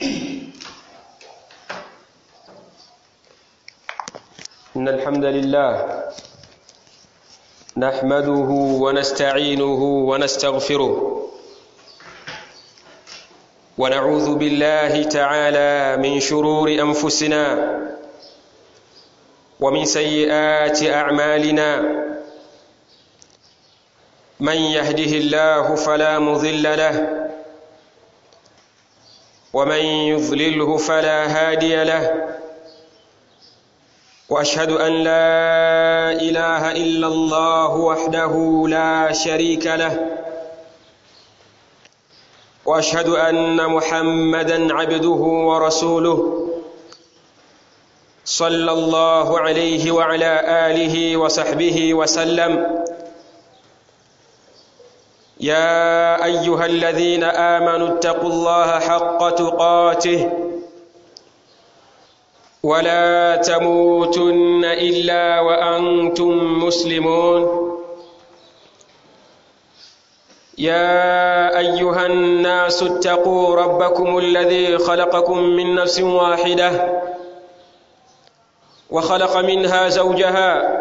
إن الحمد لله نحمده ونستعينه ونستغفره ونعوذ بالله تعالى من شرور أنفسنا ومن سيئات أعمالنا من يهده الله فلا مضل له ومن يضلله فلا هادي له واشهد ان لا اله الا الله وحده لا شريك له واشهد ان محمدا عبده ورسوله صلى الله عليه وعلى اله وصحبه وسلم يا ايها الذين امنوا اتقوا الله حق تقاته ولا تموتن الا وانتم مسلمون يا ايها الناس اتقوا ربكم الذي خلقكم من نفس واحده وخلق منها زوجها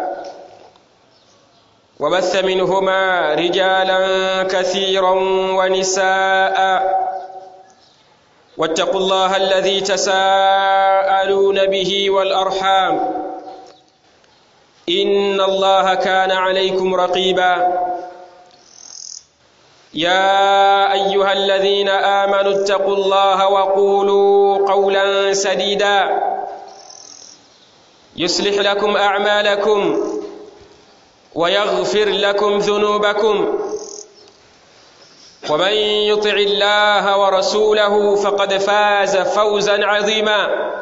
وبث منهما رجالا كثيرا ونساء واتقوا الله الذي تساءلون به والارحام ان الله كان عليكم رقيبا يا ايها الذين امنوا اتقوا الله وقولوا قولا سديدا يصلح لكم اعمالكم ويغفر لكم ذنوبكم ومن يطع الله ورسوله فقد فاز فوزا عظيما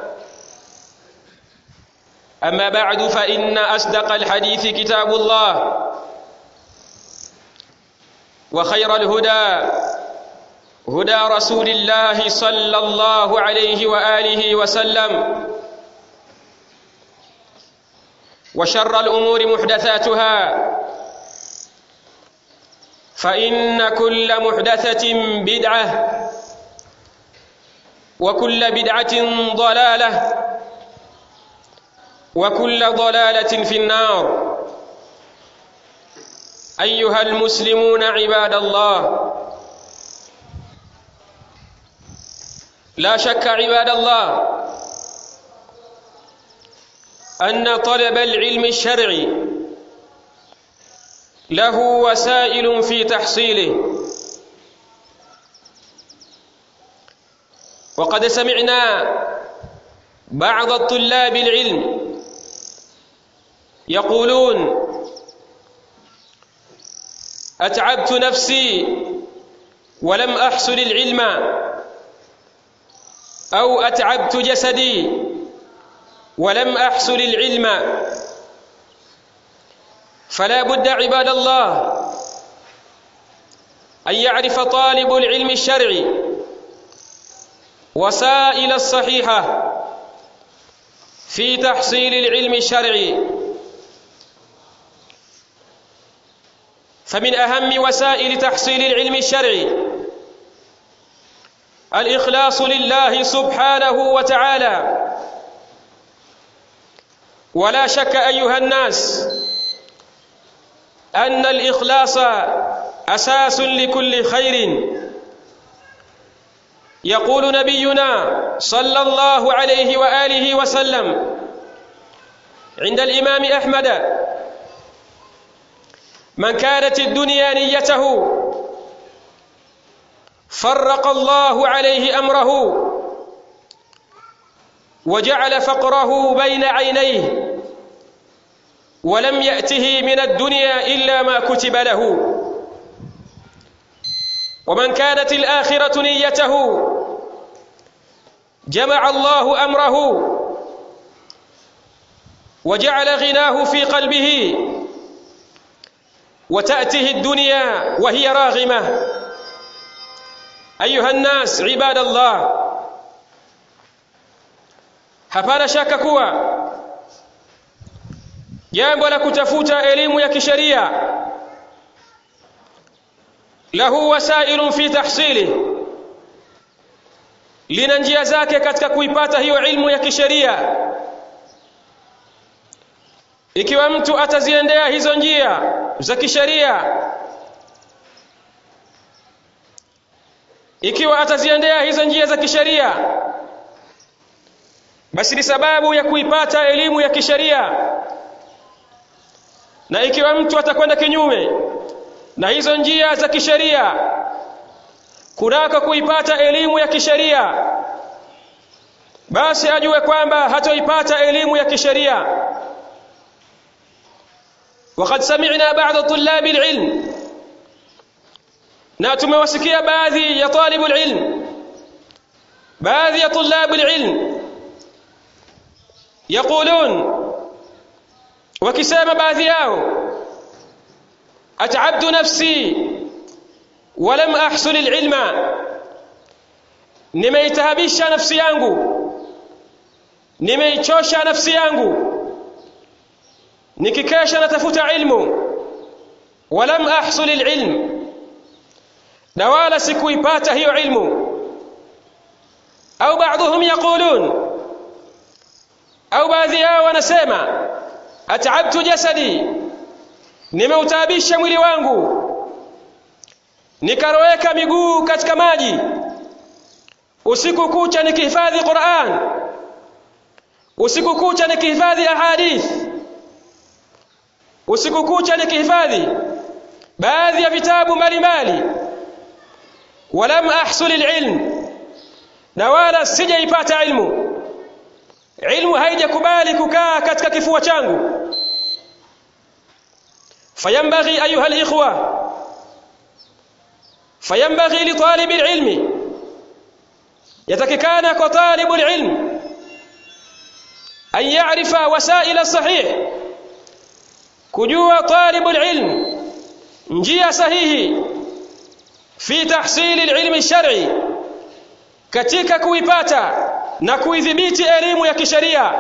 اما بعد فان اصدق الحديث كتاب الله وخير الهدى هدى رسول الله صلى الله عليه واله وسلم وشر الامور محدثاتها فإن كل محدثة بدعة وكل بدعة ضلالة وكل ضلالة في النار أيها المسلمون عباد الله لا شك عباد الله أن طلب العلم الشرعي له وسائل في تحصيله وقد سمعنا بعض الطلاب العلم يقولون اتعبت نفسي ولم احصل العلم او اتعبت جسدي ولم احصل العلم فلا بد عباد الله ان يعرف طالب العلم الشرعي وسائل الصحيحه في تحصيل العلم الشرعي فمن اهم وسائل تحصيل العلم الشرعي الاخلاص لله سبحانه وتعالى ولا شك ايها الناس ان الاخلاص اساس لكل خير يقول نبينا صلى الله عليه واله وسلم عند الامام احمد من كانت الدنيا نيته فرق الله عليه امره وجعل فقره بين عينيه ولم ياته من الدنيا الا ما كتب له ومن كانت الاخره نيته جمع الله امره وجعل غناه في قلبه وتاته الدنيا وهي راغمه ايها الناس عباد الله hapana shaka kuwa jambo la kutafuta elimu ya kisheria lahu wasailun fi tahsili lina njia zake katika kuipata hiyo ilmu ya kisheria ikiwa mtu ataziendea hizo njia za kisheria ikiwa ataziendea hizo njia za kisheria basi ni sababu ya kuipata elimu ya kisheria na ikiwa mtu atakwenda kinyume na hizo njia za kisheria kunako kuipata elimu ya kisheria basi ajue kwamba hatoipata elimu ya kisheria وقد سمعنا بعض طلاب العلم na tumewasikia baadhi ya talibu ilm baadhi ya tulabu ilm yaqulun wakisema baadhi yao at'abtu nafsi walam ahsul alilma nimeitahabisha nafsi yangu nimeichosha nafsi yangu nikikesha natafuta ilmu walam ahsul alilm na wala sikuipata hiyo ilmu au baadhum yaqulun au baadhi yao wanasema at'abtu jasadi nimeutabisha mwili wangu nikaroweka miguu katika maji usiku kucha nikihifadhi Qur'an usiku kucha nikihifadhi ahadith usiku kucha nikihifadhi baadhi ya vitabu mbalimbali walam ahsul alilm na wala sijaipata ilmu ilmu haijakubali kukaa katika kifua changu فينبغي أيها الإخوة فينبغي لطالب العلم يتككان كطالب العلم أن يعرف وسائل الصحيح كجوا طالب العلم njia sahihi fi tahsili alilmi alshar'i katika kuipata na kuidhibiti elimu ya kisheria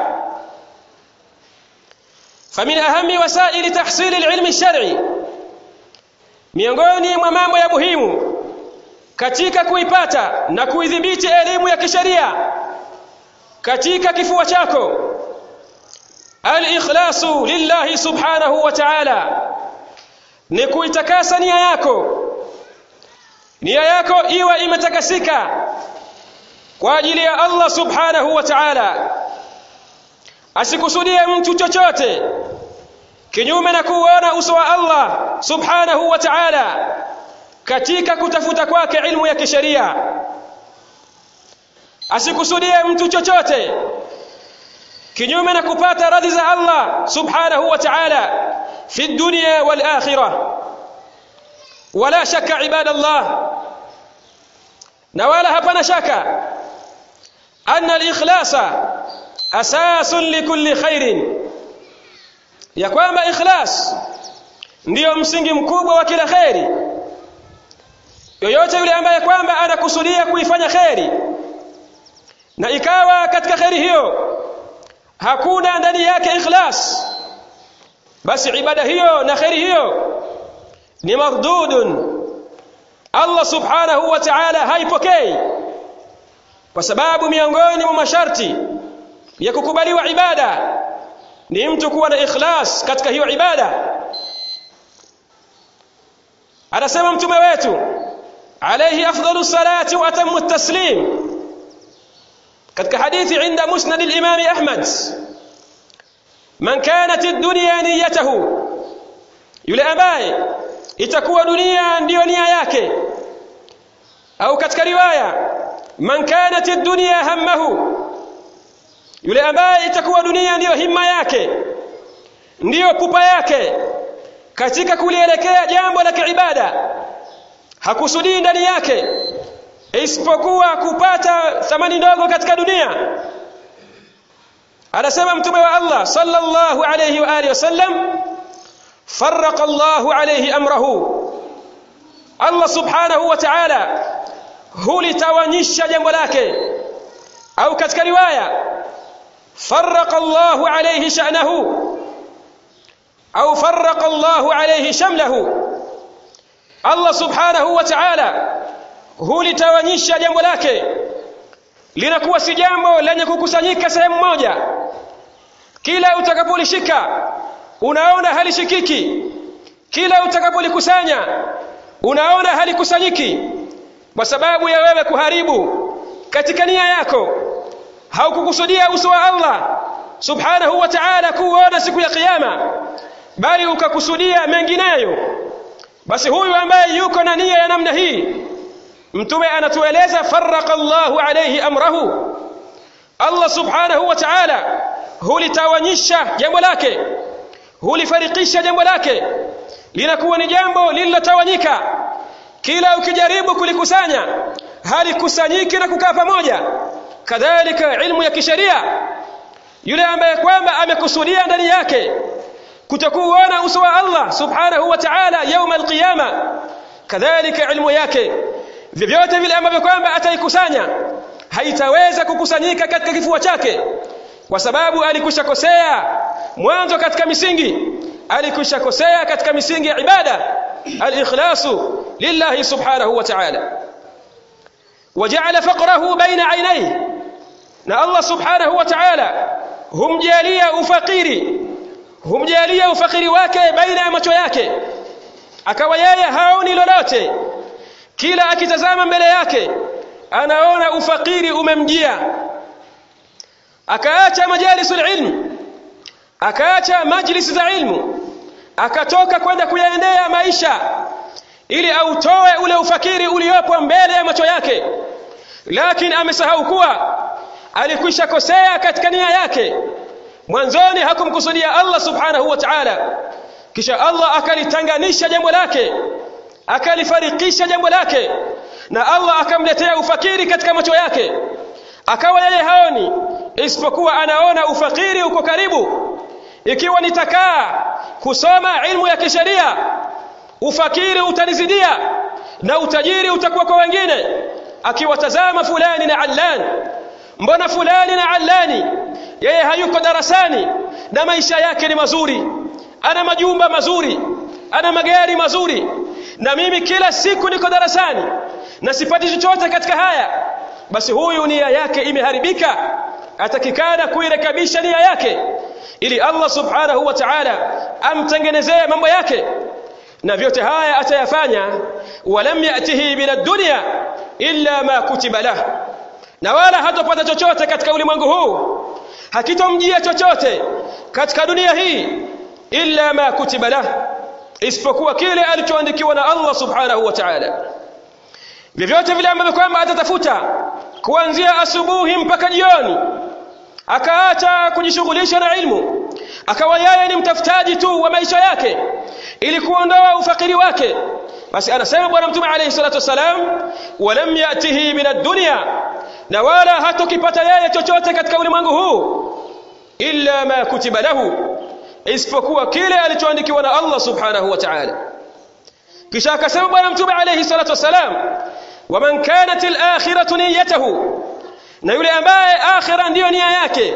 famin ahami wasaili tahsili alilmi alshar'i miongoni mwa mambo ya muhimu katika kuipata na kuidhibiti elimu ya kisheria katika kifua chako al-ikhlasu lillahi subhanahu wa ta'ala ni kuitakasa nia yako nia yako iwe imetakasika kwa ajili ya Allah subhanahu wa ta'ala asikusudie mtu chochote kinyume na kuona uso wa Allah subhanahu wa ta'ala katika kutafuta kwake ilmu ya kisheria asikusudie mtu chochote kinyume na kupata radhi za Allah subhanahu wa ta'ala في الدنيا والآخرة ولا شك عباد الله نوالا هبنا شك أن الإخلاص أساس لكل خير ya kwamba ikhlas ndiyo msingi mkubwa wa kila kheri yoyote yule ambaye kwamba anakusudia kuifanya kheri na ikawa katika kheri hiyo hakuna ndani yake ikhlas basi ibada hiyo na kheri hiyo ni mardudun Allah subhanahu wa ta'ala haipokei kwa sababu miongoni mwa masharti ya kukubaliwa ibada ni mtu kuwa na ikhlas katika hiyo ibada anasema mtume wetu alayhi afdalu salati wa atammu taslim katika hadithi inda musnad al-imam Ahmad man kanat ad-dunya niyyatuhu yule ambaye itakuwa dunia ndiyo nia yake au katika riwaya man kanat ad-dunya hammahu yule ambaye itakuwa dunia ndiyo himma yake ndiyo pupa yake katika kulielekea jambo la kiibada hakusudii ndani yake isipokuwa kupata thamani ndogo katika dunia anasema mtume wa Allah sallallahu alayhi wa alihi wasallam farraqa Allah alayhi amrahu Allah subhanahu wa ta'ala hulitawanyisha jambo lake au katika riwaya farraqa Allah alayhi sha'nahu au farraqa Allah alayhi shamlahu Allah subhanahu wa ta'ala hulitawanyisha jambo lake linakuwa si jambo lenye kukusanyika sehemu moja kila utakapolishika unaona halishikiki kila utakapolikusanya unaona halikusanyiki kwa sababu ya wewe kuharibu katika nia yako haukukusudia uso wa Allah subhanahu wa ta'ala kuona siku ya kiyama bali ukakusudia mengineyo basi huyu ambaye yuko na nia ya namna hii mtume anatueleza farraqa Allahu alayhi amrahu Allah subhanahu wa ta'ala hulitawanyisha jambo lake hulifarikisha jambo lake linakuwa ni jambo lililotawanyika kila ukijaribu kulikusanya halikusanyiki na kukaa pamoja kadhalika ilmu ya kisheria yule ambaye kwamba amekusudia ndani yake kutokuona uso wa Allah subhanahu wa ta'ala يوم القيامه kadhalika ilmu yake vyovyote vile ambavyo kwamba ataikusanya haitaweza kukusanyika katika kifua chake kwa sababu alikushakosea mwanzo katika misingi alikushakosea katika misingi ya ibada al-ikhlasu lillahi subhanahu wa ta'ala وجعل فقره بين عينيه na Allah subhanahu wa ta'ala humjalia ufakiri humjalia ufakiri wake baina ya macho yake akawa yeye haoni lolote kila akitazama mbele yake anaona ufakiri umemjia akaacha majalisul ilm akaacha majlis za ilmu akatoka kwenda kuyaendea maisha ili autoe ule ufakiri uliopo mbele ya macho yake lakini amesahau kuwa alikwisha kosea katika nia yake mwanzoni hakumkusudia Allah subhanahu wa ta'ala kisha Allah akalitanganisha jambo lake akalifarikisha jambo lake na Allah akamletea ufakiri katika macho yake akawa yeye haoni isipokuwa anaona ufakiri uko karibu ikiwa nitakaa kusoma ilmu ya kisheria ufakiri utanizidia na utajiri utakuwa kwa wengine akiwatazama fulani na allani mbona fulani na allani yeye hayuko darasani na maisha yake ni mazuri ana majumba mazuri ana magari mazuri na mimi kila siku niko darasani na sipati chochote katika haya basi huyu nia yake imeharibika atakikana kuirekebisha nia yake ili Allah subhanahu wa ta'ala amtengenezee mambo yake na vyote haya atayafanya walam yatihi min ad-dunya illa ma kutiba lahu na wala hatopata chochote katika ulimwengu huu hakitomjia chochote katika dunia hii illa ma kutiba lahu isipokuwa kile alichoandikiwa na Allah subhanahu wa ta'ala vyovyote vile ambavyo kwamba atatafuta kuanzia asubuhi mpaka jioni akaacha kujishughulisha na ilmu akawa yeye ni mtafutaji tu wa maisha yake ili kuondoa ufakiri wake basi anasema bwana mtume alayhi salatu wasalam walam yatihi min ad-dunya na wala hatokipata yeye chochote katika ulimwengu huu illa ma kutiba lahu isipokuwa kile alichoandikiwa na Allah subhanahu wa ta'ala kisha akasema bwana mtume alayhi salatu wasalam waman kanat al-akhiratu niyyatuhu na yule ambaye akhira ndiyo nia yake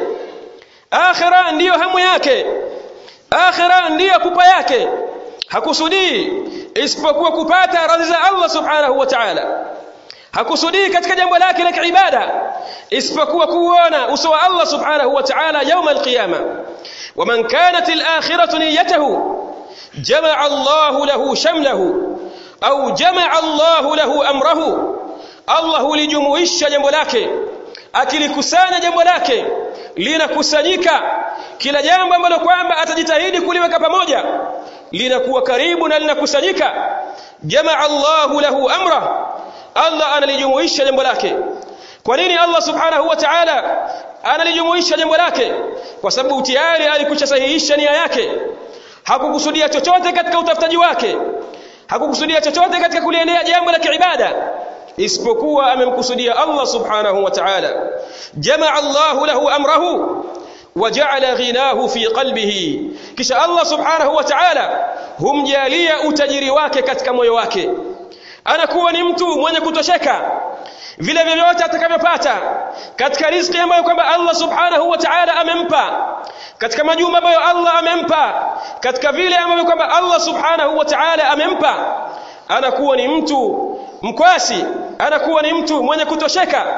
akhira ndiyo hamu yake akhira ndiyo pupa yake hakusudii isipokuwa kupata radhi za Allah subhanahu wa ta'ala hakusudii katika jambo lake la kiibada isipokuwa kuona uso wa Allah subhanahu wa ta'ala يوم القيامه ومن كانت الاخره نيته جمع الله له شمله au jamaa Allah lahu amrahu Allah hulijumuisha jambo lake akilikusanya jambo lake linakusanyika kila jambo ambalo kwamba atajitahidi kuliweka pamoja linakuwa karibu na linakusanyika jamaa Allah lahu amra Allah analijumuisha jambo lake kwa nini Allah subhanahu wa ta'ala analijumuisha jambo lake kwa sababu tayari alikuchasahihisha nia yake hakukusudia chochote katika utafutaji wake hakukusudia chochote katika kuliendea jambo la kiibada isipokuwa amemkusudia Allah subhanahu wa ta'ala jamaa Allah lahu amrahu وجعل غناه في قلبه kisha Allah subhanahu wa ta'ala humjalia utajiri wake katika moyo wake anakuwa ni mtu mwenye kutosheka vile vyovyote atakavyopata katika riziki ambayo kwamba Allah subhanahu wa ta'ala amempa katika majumba ambayo Allah amempa katika vile ambavyo kwamba Allah subhanahu wa ta'ala amempa anakuwa ni mtu mkwasi anakuwa ni mtu mwenye kutosheka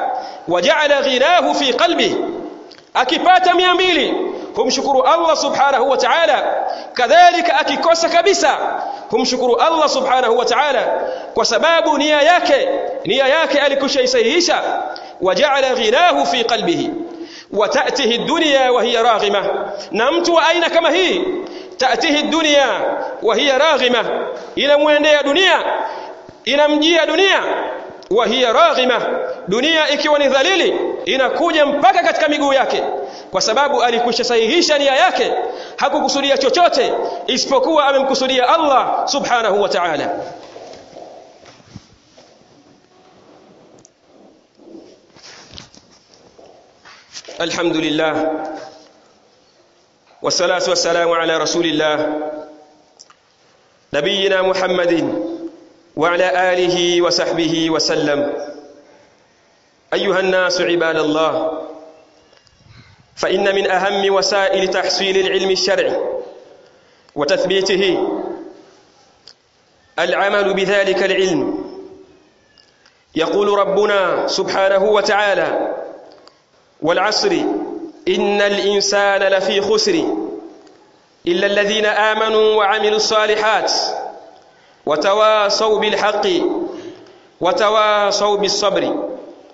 waja'ala ghinahu fi qalbi akipata 200 humshukuru Allah subhanahu wa ta'ala kadhalika akikosa kabisa humshukuru Allah subhanahu wa ta'ala kwa sababu nia yake nia yake alikushaisihisha waja'ala ghinahu fi qalbihi وتأته الدنيا وهي راغمة نمت وأين كما هي تأته الدنيا وهي راغمة إلى موendea dunia inamjia dunia وهي راغمة dunia ikiwa ni dhalili inakuja mpaka katika miguu yake kwa sababu alikwisha sahihisha nia yake hakukusudia chochote isipokuwa amemkusudia Allah subhanahu wa ta'ala الحمد لله والصلاة والسلام على رسول الله نبينا محمد وعلى آله وصحبه وسلم أيها الناس عباد الله فإن من أهم وسائل تحصيل العلم الشرعي وتثبيته العمل بذلك العلم يقول ربنا سبحانه وتعالى والعصر إن الإنسان لفي خسر إلا الذين آمنوا وعملوا الصالحات وتواصوا بالحق وتواصوا بالصبر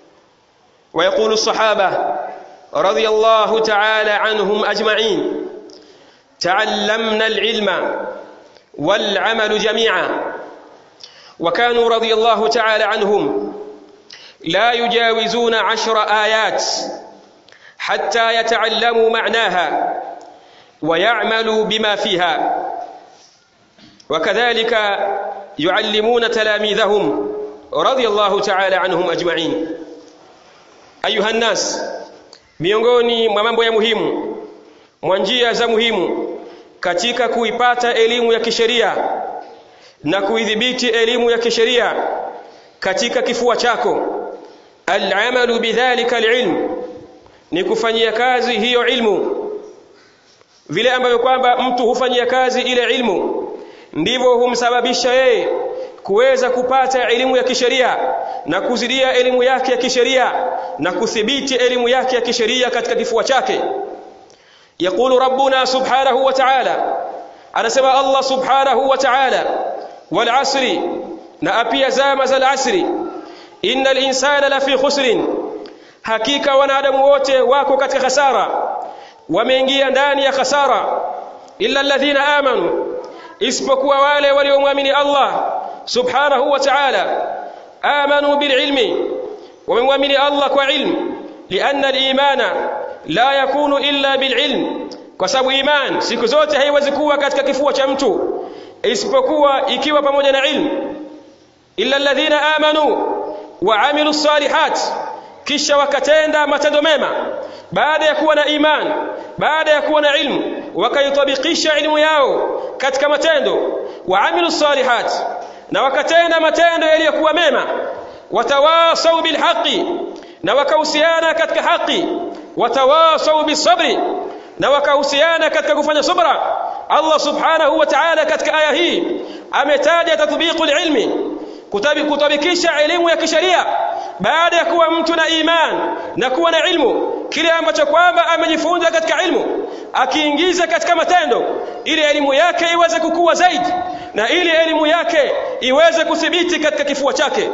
ويقول الصحابة رضي الله تعالى عنهم أجمعين تعلمنا العلم والعمل جميعا وكانوا رضي الله تعالى عنهم لا يجاوزون عشر آيات حتى يتعلموا معناها ويعملوا بما فيها وكذلك يعلمون تلاميذهم رضي الله تعالى عنهم أجمعين أيها الناس miongoni mwa mambo ya muhimu mwa njia za muhimu katika kuipata elimu ya kisheria na kuidhibiti elimu ya kisheria katika kifua chako al-amalu bidhalika al-ilm ni kufanyia kazi hiyo ilmu vile ambavyo kwamba mtu hufanyia kazi ile ilmu ndivyo humsababisha yeye kuweza kupata elimu ya kisheria na kuzidia elimu yake ya kisheria na kuthibiti elimu yake ya kisheria katika kifua chake يقول ربنا سبحانه وتعالى anasema Allah subhanahu wa ta'ala wal asri na apia zama za asri innal insana lafi khusrin hakika wanadamu wote wako katika khasara wameingia ndani ya khasara illa alladhina amanu isipokuwa wale waliomwamini Allah subhanahu wa ta'ala amanu bil ilmi wamemwamini Allah kwa ilmu lianna al imana la yakunu illa bil ilm kwa sababu iman siku zote haiwezi kuwa katika kifua cha mtu isipokuwa ikiwa pamoja na ilmu illa alladhina amanu wa amilu salihat kisha wakatenda matendo mema baada ya kuwa na iman baada ya kuwa na ilmu wakaitabikisha ilmu yao katika matendo wa amilu salihat na wakatenda matendo yaliyokuwa mema watawasau bilhaqi na wakahusiana katika haki watawasau bisabri na wakahusiana katika kufanya subra Allah subhanahu wa ta'ala katika aya hii ametaja tatbiqul ilmi kutabikisha elimu ya kisheria baada ya kuwa mtu na iman na kuwa na ilmu kile ambacho kwamba amejifunza katika ilmu akiingiza katika matendo ili elimu yake iweze kukua zaidi na ili elimu yake iweze kuthibiti katika kifua chake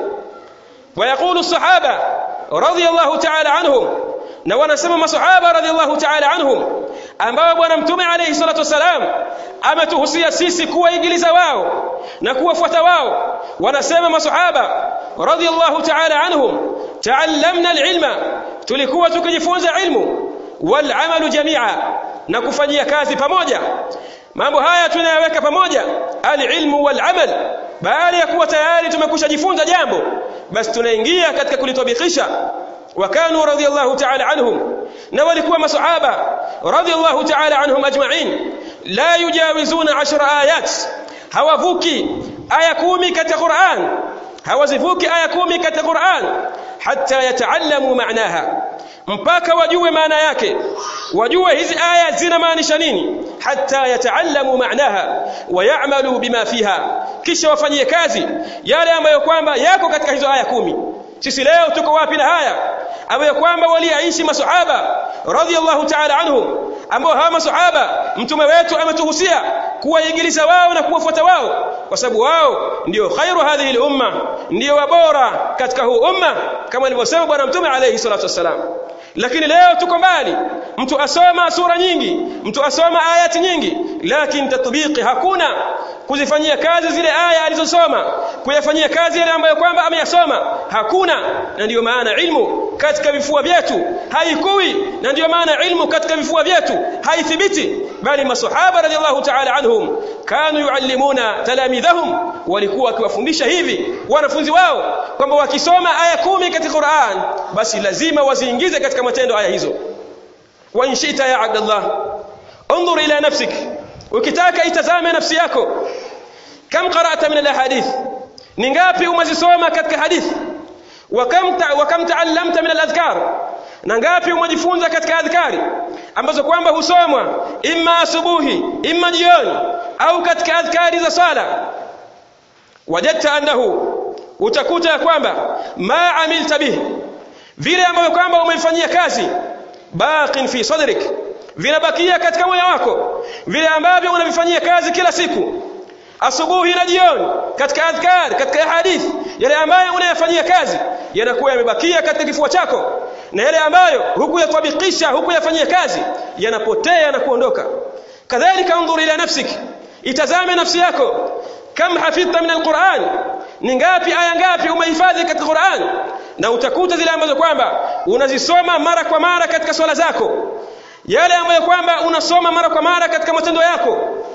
ويقول الصحابة رضي الله تعالى عنهم na wanasema masahaba radhiallahu ta'ala anhum ambao bwana mtume alayhi salatu wasalam ametuhusia sisi kuwaigiliza wao na kuwafuata wao wanasema masahaba radhiallahu ta'ala anhum ta'allamna alilma tulikuwa tukijifunza ilmu wal amalu jami'a na kufanyia kazi pamoja mambo haya tunayaweka pamoja alilmu wal amal baada ya kuwa tayari tumekusha jifunza jambo basi tunaingia katika kulitabikisha وكانوا رضي الله تعالى عنهم نولكوا مصحابة رضي الله تعالى عنهم أجمعين لا يجاوزون عشر آيات هوافوكي آية كومي كالقرآن هوزفوكي آية كومي كالقرآن حتى يتعلموا معناها mpaka wajue maana yake wajue hizi aya zinamaanisha nini hatta yataallamu maanaha wayamalu bima fiha kisha wafanyie kazi yale ambayo kwamba yako katika hizo aya kumi sisi leo tuko wapi na haya ambayo kwamba waliaishi masahaba radhiallahu ta'ala anhum ambao hawa masahaba mtume wetu ametuhusia kuwaigiliza wao na kuwafuata wao kwa sababu wao ndio khairu hadhihi al-umma ndio wabora katika huu umma kama alivyosema bwana mtume alayhi salatu wassalam lakini leo tuko mbali mtu asoma sura nyingi mtu asoma ayati nyingi lakini tatbiki hakuna kuzifanyia kazi zile aya alizosoma kuyafanyia kazi yale ambayo kwamba ameyasoma hakuna na ndiyo maana ilmu katika vifua vyetu haikui na ndiyo maana ilmu katika vifua vyetu haithibiti bali masahaba radhiallahu ta'ala anhum kanu yuallimuna talamidhahum walikuwa wakiwafundisha hivi wanafunzi wao kwamba wakisoma aya kumi katika Qur'an basi lazima waziingize katika matendo aya hizo wa inshita ya abdallah انظر الى نفسك ukitaka itazame nafsi yako kam qara'ta min alahadith ni ngapi umezisoma katika hadithi wa kam wa kam ta'allamta min aladhkar na ngapi umejifunza katika adhkari ambazo kwamba husomwa imma asubuhi imma jioni au katika adhkari za sala wajadta annahu utakuta kwamba ma amilta bihi vile ambavyo kwamba umeifanyia kazi baqin fi sadrik vinabakia katika moyo wako vile ambavyo unavifanyia kazi kila siku asubuhi na jioni katika adhkar katika hadithi yale ambayo unayafanyia kazi yanakuwa yamebakia katika kifua chako na yale ambayo hukuyatabikisha hukuyafanyia kazi yanapotea na kuondoka kadhalika unzur ila nafsik itazame nafsi yako kam hafidhta min alquran ni ngapi aya ngapi umehifadhi katika Qur'an na utakuta zile ambazo kwamba unazisoma mara kwa mara katika swala zako yale ambayo kwamba unasoma mara kwa mara katika matendo yako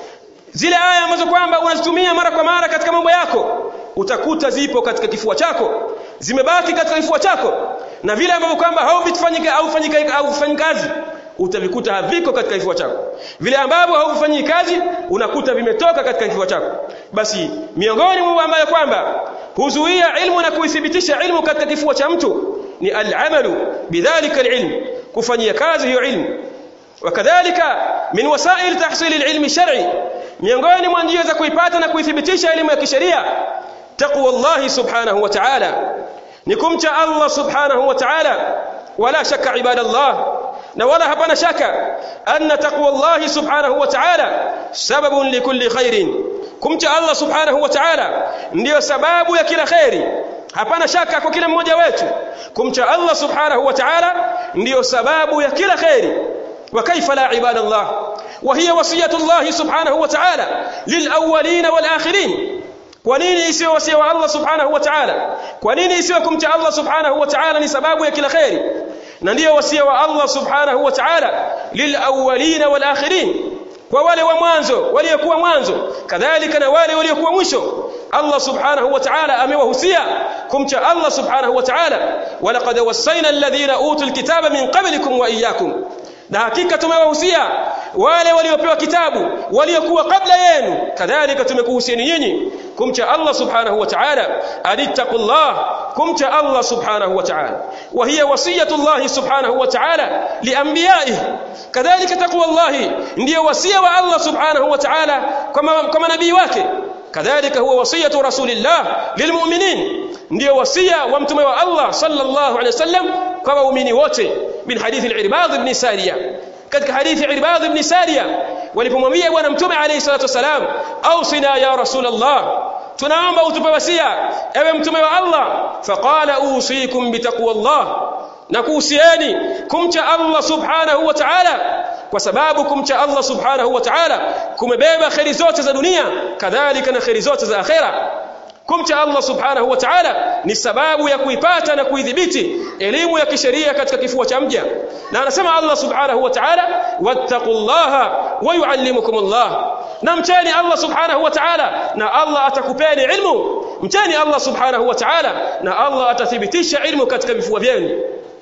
zile aya ambazo kwamba unazitumia mara kwa mara katika mambo yako utakuta zipo katika kifua chako zimebaki katika kifua chako na vile ambavyo kwamba hauvifanyika au fanyika au fanyi kazi utavikuta haviko katika kifua chako vile ambavyo haufanyi kazi unakuta vimetoka katika kifua chako basi miongoni mwa ambayo kwamba huzuia ilmu na kuithibitisha ilmu katika kifua cha mtu ni al-amalu bidhalika al-ilm kufanyia kazi hiyo ilmu wakadhalika min wasail tahsil al-ilm shar'i miongoni mwa njia za kuipata na kuithibitisha elimu ya kisheria taqwa Allah subhanahu wa ta'ala ni kumcha Allah subhanahu wa ta'ala wala shaka ibadallah na wala hapana shaka anna taqwa Allah subhanahu wa ta'ala sababun likulli khairin kumcha Allah subhanahu wa ta'ala ndiyo sababu ya kila khairi hapana shaka kwa kila mmoja wetu kumcha Allah subhanahu wa ta'ala ndiyo sababu ya kila khairi wa kaifa la ibadallah wa hiya wasiyatu Allah subhanahu wa ta'ala lil awwalin wal akhirin kwa nini isiwe wasia wa Allah subhanahu wa ta'ala kwa nini isiwe kumcha Allah subhanahu wa ta'ala ni sababu ya kila khairi na ndiyo wasia wa Allah subhanahu wa ta'ala lil awwalin wal akhirin kwa wale wa mwanzo waliokuwa mwanzo kadhalika na wale waliokuwa mwisho Allah subhanahu wa ta'ala amewahusia kumcha Allah subhanahu wa ta'ala walaqad wasaina alladhina utul kitaba min qablikum wa iyyakum na hakika tumewahusia wale waliopewa kitabu waliokuwa kabla yenu kadhalika tumekuhusieni nyinyi kumcha Allah subhanahu wa ta'ala alittaqullah kumcha Allah subhanahu wa ta'ala wa hiya wasiyatu Allah subhanahu wa ta'ala lianbiyaihi kadhalika taqwa Allah ndiyo wasia wa Allah subhanahu wa ta'ala kwa manabii wake kadhalika huwa wasiyatu rasulillah lilmu'minin ndiyo wasia wa mtume wa Allah sallallahu alayhi wasallam kwa waumini wote min hadithi al-Irbad ibn Sariya katika hadithi Irbad ibn Sariya walipomwambia bwana mtume alayhi salatu wasalam ausina ya rasulullah tunaomba utupe wasia ewe mtume wa Allah faqala usikum bitaqwallah na kuhusieni kumcha Allah subhanahu wa ta'ala kwa sababu kumcha Allah subhanahu wa ta'ala kumebeba khairi zote za dunia kadhalika na khairi zote za akhera kumcha Allah subhanahu wa ta'ala ni sababu ya kuipata na kuidhibiti elimu ya kisheria katika kifua cha mja na anasema Allah subhanahu wa ta'ala wattaqullaha wa yuallimukumullah na mcheni Allah subhanahu wa ta'ala na Allah atakupeni ilmu mcheni Allah subhanahu wa ta'ala na Allah atathibitisha ilmu katika vifua vyenu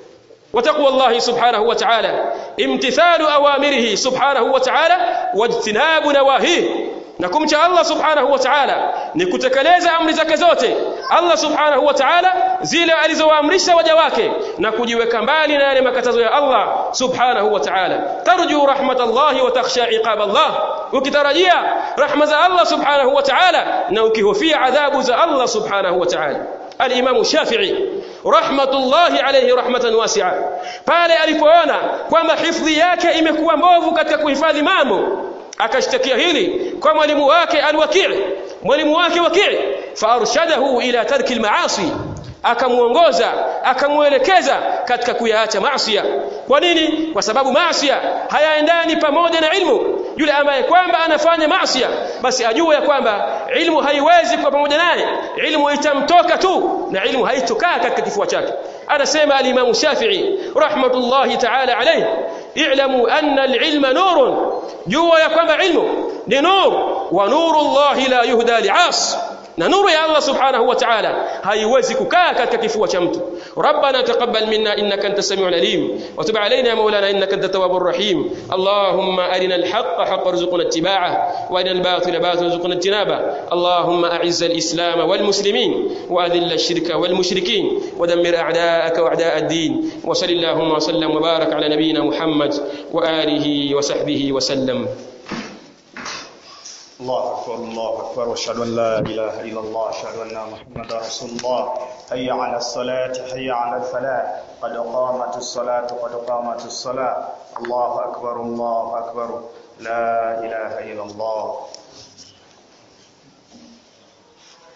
وتقوى الله سبحانه وتعالى امتثال أوامره سبحانه وتعالى واجتناب نواهيه na kumcha Allah subhanahu wa ta'ala ni kutekeleza amri zake zote Allah subhanahu wa ta'ala zile alizowaamrisha waja wake na kujiweka mbali na yale makatazo ya Allah subhanahu wa ta'ala tarju rahmatallahi wa takhsha iqab Allah ukitarajia rahma za Allah subhanahu wa ta'ala na ukihofia adhabu za Allah subhanahu wa ta'ala al-Imam Shafi'i rahmatullahi alayhi rahmatan wasi'a pale alipoona kwamba hifdhi yake imekuwa mbovu katika kuhifadhi mambo akashtakia hili kwa mwalimu wake alwaki' mwalimu wake waki' farshadahu ila tarki almaasi akamuongoza akamuelekeza katika kuyaacha maasi kwa nini kwa sababu maasi hayaendani pamoja na ilmu yule ambaye kwamba anafanya maasi basi ajue ya kwamba ilmu haiwezi kuwa pamoja naye ilmu itamtoka tu na ilmu haitokaa katika kifua chake anasema al-Imam Shafi'i rahmatullahi ta'ala alayhi i'lamu anna al-ilma nurun jua ya kwamba ilmu ni nur wa nurullahi la yuhda li'as na nuru ya Allah subhanahu wa ta'ala haiwezi kukaa katika kifua cha mtu rabbana taqabbal minna innaka antas samiul alim wa tub alayna ya maulana innaka antat tawwabur rahim allahumma arina alhaqqa haqqan warzuqna ittiba'ah wa arina albatila batilan warzuqna ijtinaba allahumma a'izz alislam wal muslimin wa adhill ash-shirka wal mushrikin wa dammir a'da'aka wa a'da' ad-din wa sallallahu wa sallam wa barak ala nabiyyina muhammad wa alihi wa sahbihi wa sallam الله أكبر الله أكبر وأشهد أن لا إله إلا الله أشهد أن محمدا رسول الله حي على الصلاة حي على الفلاح قد قامت الصلاة قد قامت الصلاة الله أكبر الله أكبر لا إله إلا الله